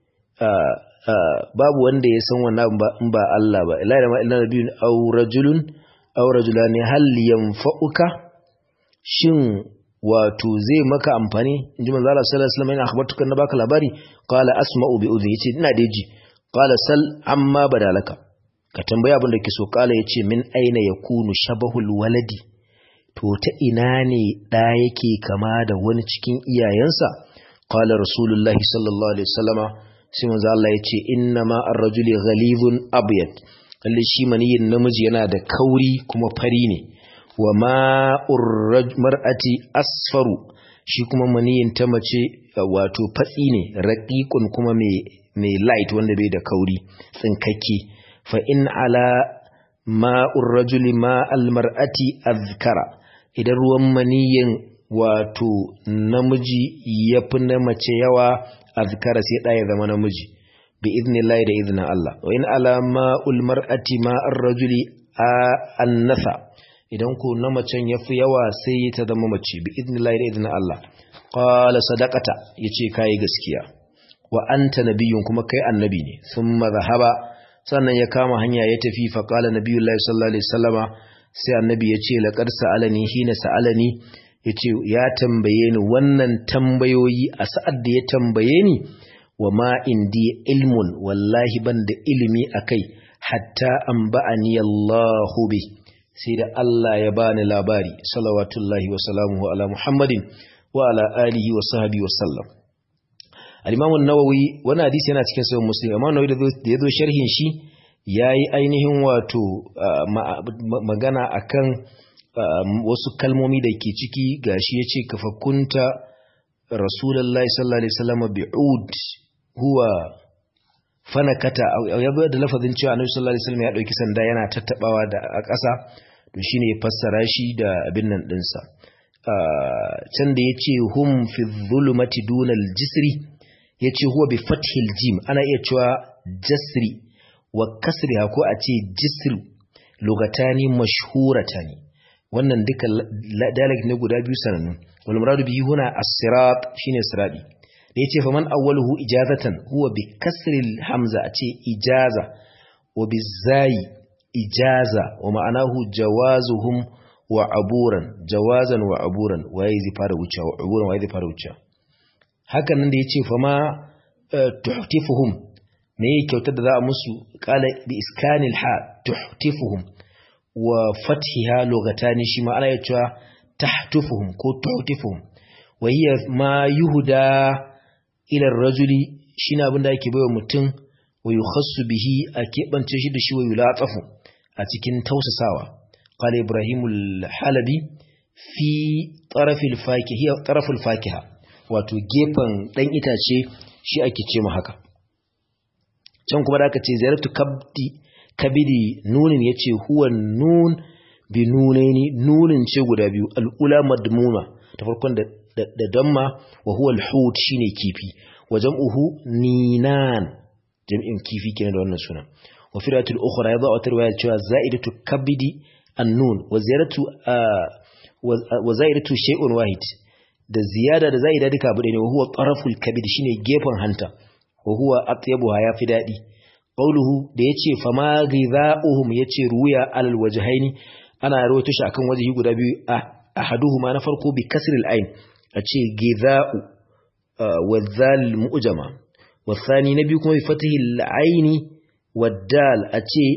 babu wanda ya san wannan abin ba in ba Allah ba illa da ma illa nabiyun aw rajulun aw rajulani hal yanfa'uka shin wato zai maka amfani inji manzo Allah sallallahu alaihi wasallam yana akhbartuka na baka labari qala asma'u bi udhi yace ina da ji qala sal amma badalaka ka tambaya abin da ke so kala yace min aina yakunu shabahul waladi to ta ina ne da yake kama da wani cikin iyayensa qala rasulullahi sallallahu alaihi wasallama sai manzo Allah yace inna ma ar-rajuli ghalidun abyad lalle shi maniyin namiji yana da kauri kuma fari ne wa ma'ur mar'ati asfaru shi kuma maniyin ta mace wato fatsi ne raqiqun kuma mai mai light wanda bai da kauri tsinkakke fa in ala ma'ur rajuli ma'al mar'ati azkara idan ruwan maniyin wato namiji yafi na mace yawa azkara sai ɗaya zama namiji bi idnillahi da iznin Allah wa in ala ma'ul mar'ati ma'ar rajuli annasa idan ko na macen yafi yawa sai ta zama mace bi idnillahi da iznin Allah qala sadaqata yace kai gaskiya wa anta nabiyyun kuma kai annabi ne thumma zahaba sannan ya kama hanya ya tafi fa qala nabiyullahi sallallahu alaihi wasallama sai annabi ya ce laqad sa'alani hina sa'alani yace ya tambaye ni wannan tambayoyi a sa'ad da ya tambaye ni wa ma indi ilmun wallahi ban da ilimi akai hatta an ba'ani Allahu bi sai da Allah ya bani labari salawatullahi wa salamuhu ala Muhammadin wa ala alihi wa sahbihi wa sallam al-Imam an-Nawawi wani hadisi yana cikin sahih Muslim amma Nawawi da yazo sharhin shi yayi ainihin wato magana akan wasu kalmomi da ke ciki gashi yace kafakunta Rasulullahi sallallahu alaihi wasallam bi'ud huwa fanakata ya zo da lafazin cewa Annabi sallallahu alaihi wasallam ya dauki sanda yana tattabawa da a ƙasa to shine ya fassara shi da abin nan dinsa can da yace hum fi dhulumati dunal jisri yace huwa bi fathil jim ana iya cewa jasri wa kasriha ko a ce jisru lugatani mashhuratani wannan duka dalek ne guda biyu sanannu wal muradu bihi huna as-sirat shine siradi da yace fa man awwaluhu ijazatan huwa bi kasril hamza a ce ijaza wa bi zai ijaza wa ma'anahu jawazuhum wa aburan jawazan wa aburan waye zai fara wuce wa aburan waye zai fara wuce hakan nan da yace fa ma tuhtifuhum me yake kyautar da za a musu kala bi iskanil ha tuhtifuhum wa fathiha lugatani shi ma ana yacewa tahtufuhum ko tuhtifuhum wa hiya ma yuhda ila rajuli shine abin da ake baiwa mutum wa yukhassu bihi a keɓance shi da shi wa yulatsafu a cikin tausasawa qala ibrahimul halabi fi tarafil fakiha tarafil fakiha wato gefen dan itace shi ake ce mu haka can kuma da aka ce ziyaratu kabdi kabidi nunin yace huwa nun bi nunaini nunin ce guda biyu al'ula madmuma ta farkon da da damma wa huwa al-hut shine kifi wa jam'uhu ninan jam'in kifi kenan da wannan suna wa firatul ukhra yadha wa tarwaya cewa za'idatu kabidi an-nun wa ziyaratu wa za'idatu shay'un wahid da ziyada da za'ida duka abu ne wa huwa taraful kabid shine gefen hanta wa huwa atyabuha yafi dadi qawluhu da yace fama ghidha'uhum yace ruya alal wajhaini ana rawaito shi akan wajhi guda biyu ahaduhuma na farko bi kasril ain a ce giza'u wa zal mu'jama wa thani na biyu kuma bi fatihi al-aini wa dal a ce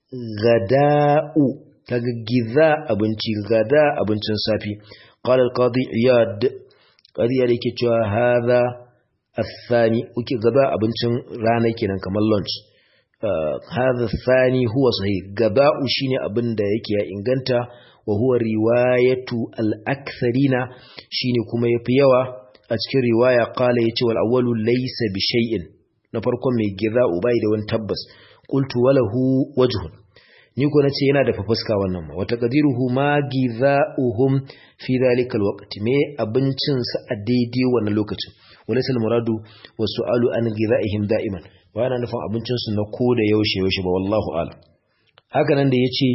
gada'u kaga giza abinci gada abincin safi qala al-qadi iyad qadi iyad yake cewa hadha athani uke gaba abincin rana kenan kamar lunch hadha thani huwa sahih gaba'u shine abin da yake ya inganta wa huwa riwayatu al-aktharina shine kuma yafi yawa a cikin riwaya qala yace wal awwalu laysa bi shay'in na farkon mai gida'u bai da wani tabbas qultu walahu wajhun ni ko nace yana da fafuska wannan ma wata qadiruhu ma gida'uhum fi dhalika alwaqt me abincin sa a daidai wannan lokacin walaysa almuradu wasu'alu an gida'ihim da'iman ba yana nufin abincin su na ko da yaushe yaushe ba wallahu a'lam haka nan da yace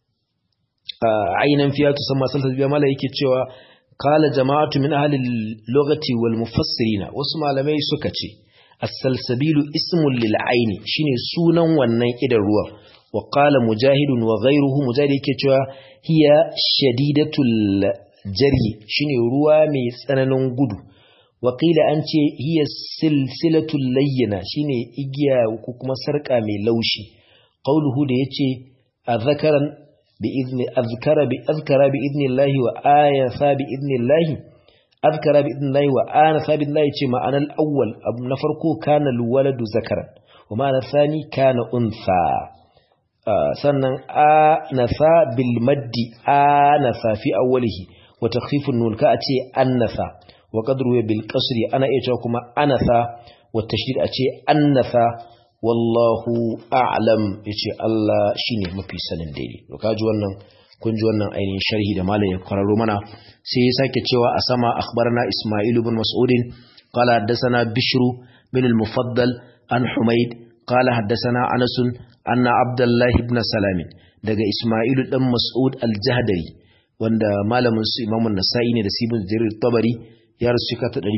ainan fiya tusamma salsal biya mala yake cewa qala jama'atu min ahli al-lughati wal mufassirina wasu malamai suka ce as-salsabilu ismun lil aini shine sunan wannan idan ruwa wa qala mujahidun wa ghayruhu mujahid yake cewa hiya shadidatul jari shine ruwa mai tsananin gudu wa qila an ce hiya silsilatul layyina shine igiya ko kuma sarka mai laushi qauluhu da yace azkaran bi izni azkara bi azkara bi idnillahi wa ayasa bi idnillahi azkara bi idnillahi wa anasa bi idnillahi ce ma'anar awwal abu na farko kana alwaladu zakaran wa ma'anar thani kana unsa sannan anasa bil maddi anasa fi awwalihi wa takhfifun nun ka ce annasa wa qadru bil qasri ana iya cewa kuma anasa wa tashdid a ce annasa wallahu a'lam yace Allah shine mafi sanin daidai to kaji wannan kun ji wannan ainihin sharhi da malam ya kwararo mana sai ya sake cewa a sama akhbarana Isma'il ibn Mas'ud qala haddathana Bishr bin al-Mufaddal an Humayd qala haddathana Anas anna Abdullah ibn Salam daga Isma'il dan Mas'ud al-Jahdari wanda malamin su Imam nasai ne da Sibin Jarir Tabari ya rasu shekara ta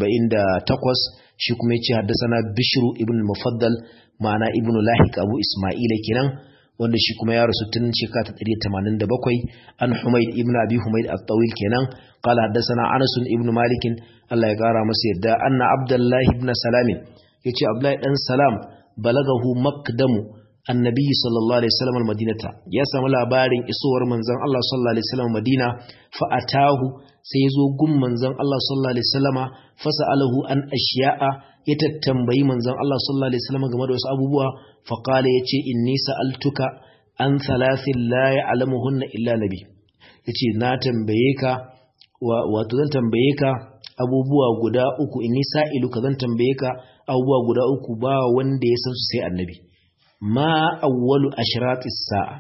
248 shi kuma yace haddathana Bishr ibn al-Mufaddal ma'ana ibn Lahiq Abu Isma'ila kenan wanda shi kuma ya rasu tun shekara ta 187 an Humayd ibn Abi Humayd at-Tawil kenan qala haddathana Anas ibn Malik Allah ya kara masa yadda anna Abdullah ibn Salam yace Abdullah dan Salam balagahu maqdamu annabi sallallahu alaihi wasallam al-madinata ya samu labarin isowar manzon Allah sallallahu alaihi wasallam Madina fa atahu sai yazo gun manzon Allah sallallahu alaihi wasallama fasalahu an ashiya'a ya tattambayi manzon Allah sallallahu alaihi wasallam game da wasu abubuwa fa qala yace inni sa'altuka an thalathin la ya'lamuhunna illa nabi yace na tambaye ka wato zan tambaye ka abubuwa guda uku inni sa'iluka zan tambaye ka abubuwa guda uku ba wanda ya san su sai annabi ma awwalu ashratis sa'a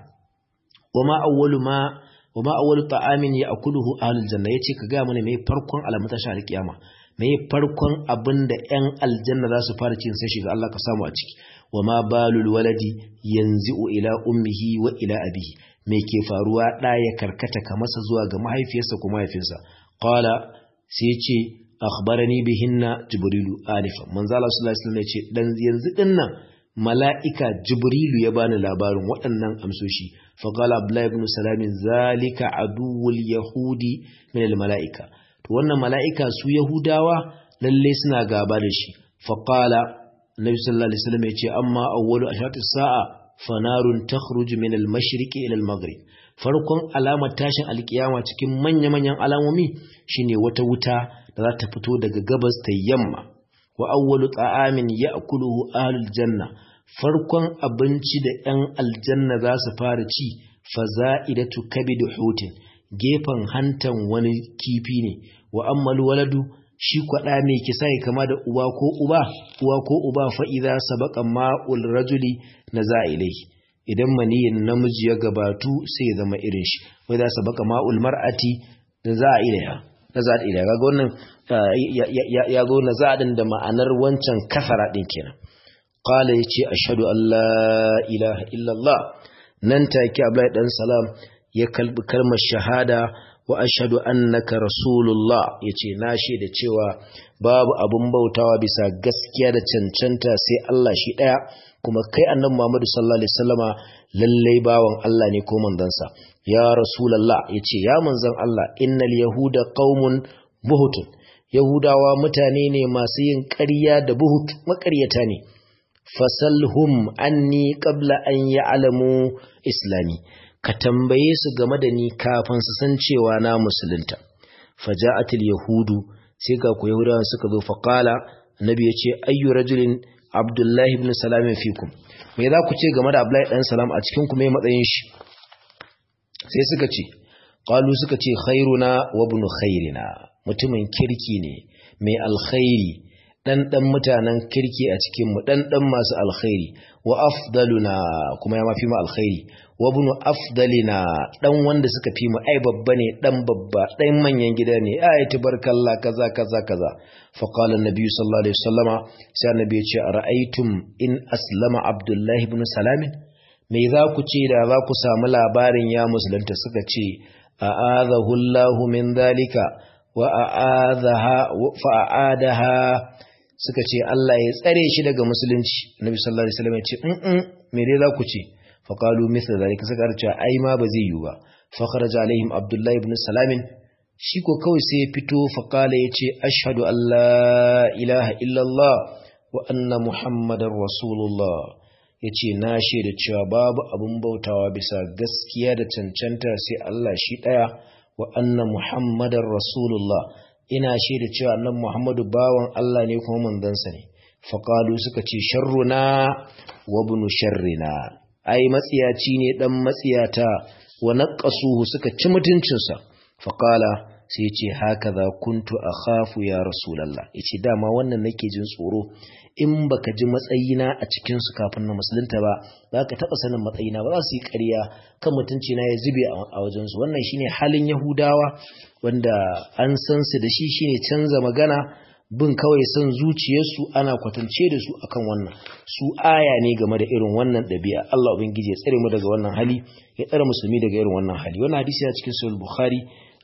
wama awwalu ma wama awwalu ta'amin ya'kuluhu ahlul janna yace ka ga mana me farkon alamun tashar kiyama me farkon abinda ƴan aljanna za su fara cin sai shiga Allah ka samu a ciki wama balul waladi yanzu ila ummihi wa ila abihi me ke faruwa da ya karkata ka masa zuwa ga mahaifiyarsa ko mahaifinsa qala sai yace akhbarani bihinna jibrilu alifa manzo Allah sallallahu alaihi wasallam yace dan yanzu dinnan mala'ika jibrilu ya bani labarin waɗannan amsoshi faƙala abdullahi ibn salamin zalika aduwul yahudi min mala'ika to wannan mala'ika su yahudawa lalle suna gaba da shi faƙala nabi sallallahu alaihi wasallam ya ce amma awwalu ashatis sa'a fanarun takhruju min al-mashriqi ila al-maghrib farkon alamar tashin alkiyama cikin manya-manyan alamomi shine wata wuta da za ta fito daga gabas ta yamma wa awwalu ta'amin ya'kuluhu ahlul janna farkon abinci da 'yan aljanna za su fara ci faza'idatu kabidu hutin gefen hantan wani kifi ne wa ammal waladu shi kwada mai kisa ya kama da uba ko uba uwa ko uba fa idza sabaqa ma'ul rajuli naza'ilai idan maniyin namiji ya gabatu sai ya zama irin shi wa idza sabaqa ma'ul mar'ati naza'ilaiha naza'ilaiha kaga wannan ya zo naza'in da ma'anar wancan kafara din kenan qala yace ashhadu an la ilaha illallah nan take Abdullahi dan salam ya kalbi kalmar shahada wa ashhadu annaka rasulullah yace na shaida cewa babu abun bautawa bisa gaskiya da cancanta sai Allah shi daya kuma kai annabi Muhammad sallallahu alaihi wasallama lallai bawan Allah ne ko manzansa ya rasulullah yace ya manzon Allah innal yahuda qaumun buhutun yahudawa mutane ne masu yin ƙarya da buhut maƙaryata ne fasalhum anni qabla an ya'lamu islami ka tambaye su game da ni kafin su san cewa na musulunta faja'atil yahudu sai ga ku yahudawa suka zo fa qala annabi yace ayyu rajulin abdullahi ibn salam fikum me za ku ce game da abdullahi dan salam a cikin ku me matsayin shi sai suka ce qalu suka ce khairuna wa ibn khairina mutumin kirki ne mai alkhairi dan dan mutanen kirki a cikin mu dan dan masu alkhairi wa afdaluna kuma ya mafi mu alkhairi wa ibn afdalina dan wanda suka fi mu ai babba ne dan babba dan manyan gida ne ai tabarkallah kaza kaza kaza fa qala an-nabi sallallahu alaihi wasallama sai annabi ya ce ara'aytum in aslama abdullahi ibn salam me za ku ce da za ku samu labarin ya musulunta suka ce a'adahu Allah min dalika wa a'adaha fa a'adaha suka ce Allah ya tsare shi daga musulunci Nabi sallallahu alaihi wasallam ya ce in me dai za ku ce fa qalu mithla zalika suka ce ai ma ba zai yi ba fa kharaja alaihim Abdullah ibn Salam shi ko kawai sai ya fito fa qala ya ce ashhadu an la ilaha illa Allah wa anna muhammadar rasulullah yace na shaida cewa babu abun bautawa bisa gaskiya da cancanta sai Allah shi daya wa anna muhammadar rasulullah ina shaida cewa annabi Muhammadu bawan Allah ne kuma manzansa ne faqalu suka ce sharruna wa ibn sharrina ai matsiyaci ne dan matsiyata wa naqasuhu suka ci mutuncinsa faqala sai ce hakaza kuntu akhafu ya rasulullah yace dama wannan nake jin tsoro in baka ji matsayina a cikin su kafin na musulunta ba zaka taba sanin matsayina ba za su yi ƙarya kan mutunci na ya zube a wajen su wannan shine halin yahudawa wanda an san su da shi shine canza magana bin kawai son zuciyarsu ana kwatance da su akan wannan su aya ne game da irin wannan ɗabi'a Allah ubangiji ya tsare mu daga wannan hali ya tsare musulmi daga irin wannan hali wannan hadisi yana cikin sahih bukhari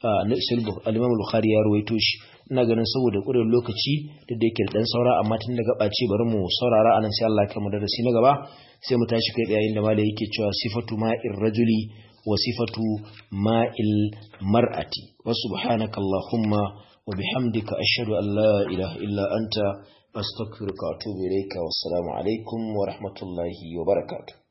al-imam bukhari ya rawaito shi ina ganin saboda ƙurin lokaci da da yake da dan saura amma tun da gaba ce bari mu saurara anan sai Allah ya kama darasi na gaba sai mu tashi kai yayin da malai yake cewa sifatu ma'ir rajuli wa sifatu ma'il mar'ati wa subhanakallahumma wa bihamdika ashhadu an la ilaha illa anta astaghfiruka wa atubu ilayka wassalamu alaikum wa rahmatullahi wa barakatuh